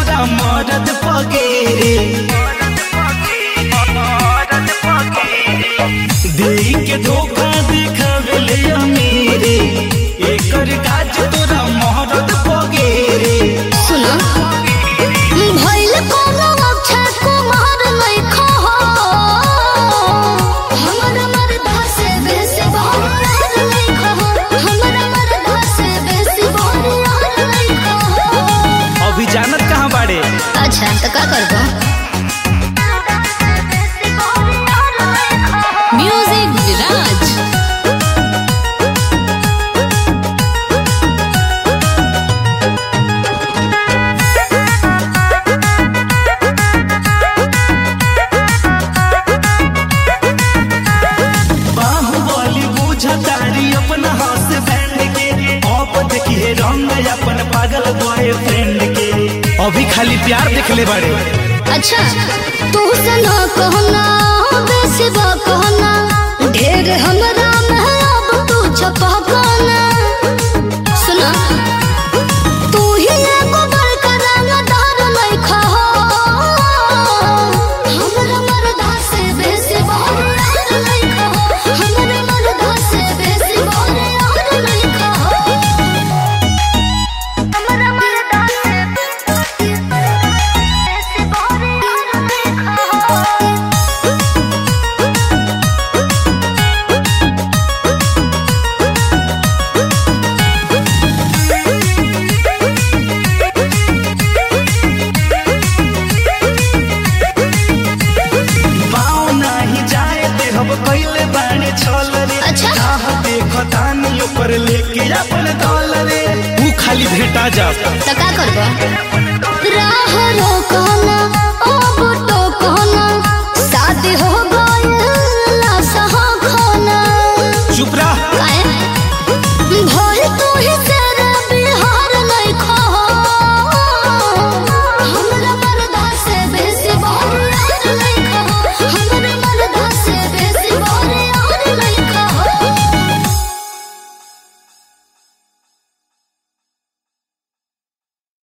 तोरा मरद पगेरे देई के धोखा देखावेले अमीरे एकर काज तोरा मरद पगेरे सुनो भइल कोनो अक्षय कुमार लइखो हो हमर मरदा से बेसी बहरार लइखो हो हमर मरदा से बेसी बहरार लइखो हो अभी जानत कहाँ बाड़े अच्छा तो का करबो म्यूजिक विराज बाहुबली बुझतारी अपना हाथ बैंड के आप देखिए रंग अपन पागल बॉयफ्रेंड के अभी खाली प्यार देखले बाड़े अच्छा तू सना कहना बेसी बा कहना ढेर हमरा में अब तू छपा कहना सुना तू ही एगो बड़का रंगदार लइखा हो हमरा मरदा से बेसी बहरार लइखा हो हमरा मरदा से बेसी बहरार लइखा हो हमरा मरदा से बेसी बहरार लइखा हो पाँव नाही जाए दे हम पहले बाणे छल रे अच्छा। चाह देखो तानी ऊपर लेके अपन दौल रे तू खाली भेटा जा तो का करबो राह रोकना